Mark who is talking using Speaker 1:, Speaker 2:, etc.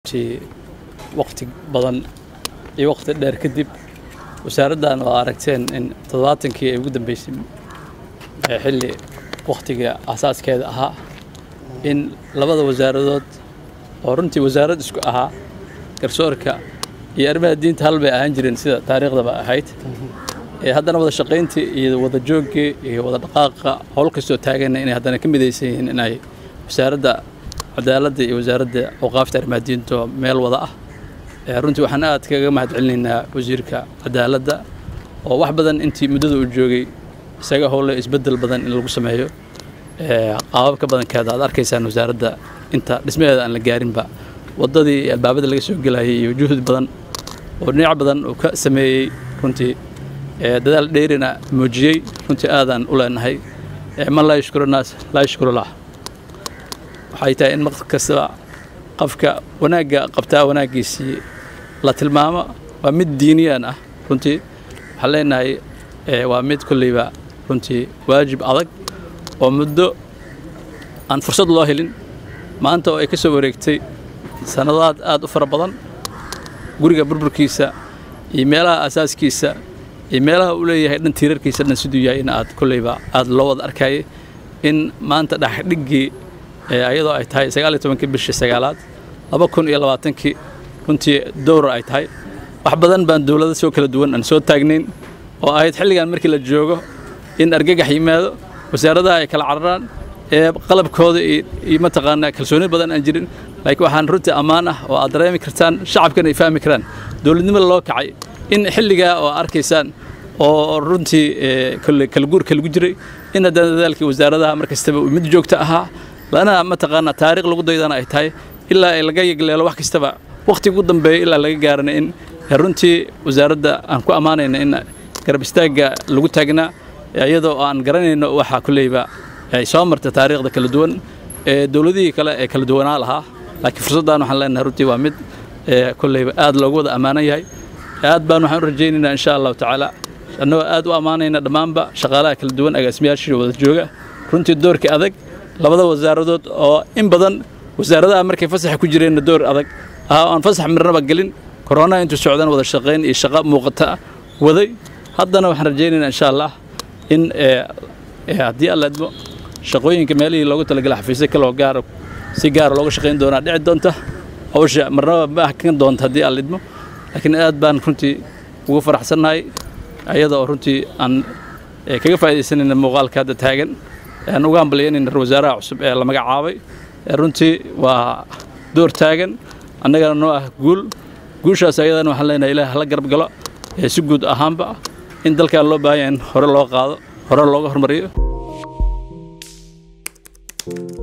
Speaker 1: runtii waqti badan iyo waqti dheer kadib wasaaraddan oo aragteen in toddobaatankii ay ugu dambeysay ee xilli waqtiga asaaskeeda ahaa in labada wasaaradood oo runtii wasaarad isku ahaa garsoorka iyo arrimaha diinta hal bay ahaan jireen sida taariikhdaba ahayd ee haddana wada shaqayntii iyo wada jooggii iyo wada dhaqaaqa howl kastoo taagana inay haddana ka midaysan yihiin inay wasaaradda cadaaladda iyo wasaaradda awqaafta arrimaha diinta oo meel wada ah ee runtii waxaan aad kaga mahad celinaynaa wasiirka cadaaladda oo wax badan intii muddada uu joogay isaga howle isbeddel badan in lagu sameeyo ee qaababka badankeeda aad arkaysaan wasaaradda inta dhismaheeda aan la gaarinba waddadii iyo albaabada laga soo gelayay iyo juhud badan oo dhinac badan uu ka sameeyey runtii ee dadaal dheerina muujiyey runtii aadaan u leenahay ee man laa yashkuru naas laa yashkuru lah waxay tahay in waqt kastaba qofka wanaagga qabtaa wanaaggiisii la tilmaamo waa mid diiniyaan ah runtii waxaan leenahay waa mid kolleyba runtii waajib adag oo muddo aan fursad loo helin maanta oo ay ka soo wareegtay sannadaad aad u fara badan guriga burburkiisa iyo meelaha asaaskiisa iyo meelaha uu leeyahay dhan tiirarkiisa dhan siduu yahay in aad kolleyba aad loo wada arkayay in maanta dhexdhiggii ayadoo ay tahay sagaal iyo tobankii bishii sagaalaad laba kun iyo labaatankii runtii dowra ay tahay wax badan baan dowlado soo kala duwan aan soo taagnayn oo ahayd xilligan markii la joogo in argagax yimaado wasaaradaha ay kala cararaan ee qalabkooda iyo mataqaanaa kalsooni badan aan jirin laakiin waxaan runtii ammaan ah oo aad dareemi kartaan shacabkana ay fahmi karaan dowladnimada loo kacay in xilligaa oo arkaysaan oo runtii kolle kala guurka lagu jiray in haddana dadaalkii wasaaradaha mar kastaba uu mid joogto ahaa lana mataqaanaa taariikh lagu daydana ay tahay ilaa ay laga yegleelo wax kastaba wakhtiga ugu dambeeya ilaa laga gaarana in runtii wasaaradda aan ku ammaanayna in garab istaagga lagu taagnaa iyadoo aan garanayno waxa kulleyba ay soo marta taariikhda kala duwan ee dowladihii kale ee kala duwanaa lahaa laakiin fursaddan waxaan leenahay runtii waa mid kulleyba aad loogu wada ammaanan yahay aad baan waxaan u rajaynaynaa insha allahu tacaala annagoo aad u ammaanayna dhammaanba shaqaalaha kala duwan agaasimayaashii wada jooga runtii doorkii adag labada wasaaradood oo in badan wasaaradaha markay fasaxa ku jireenna door adag ah aan fasax mirnaba gelin koronaha intuu socdaan wada shaqayn iyo shaqo muuqata waday haddana waxaan rajaynaynaa insha allah in haddii alla idmo shaqooyinka meelihii loogu talagalay xafiisyo kaloo gaara si gaara looga shaqayn doonaa dhici doonta hawsha marnaba ma ahkan doonta haddii alla idmo laakiin aad baan runtii ugu faraxsannahay ayada oo runtii aan kaga faa'iidaysanayna muuqaalka hadda taagan aan uga hambalyaynayna ra wasaaraha cusub ee la magacaabay runtii waa door taagan annagana noo ah guul guushaas ayadana waxaan leenahay ilaah hala garab galo ee si guud ahaanba in dalkan loo baahan yahay in hore loo qaado hore looga hormariyo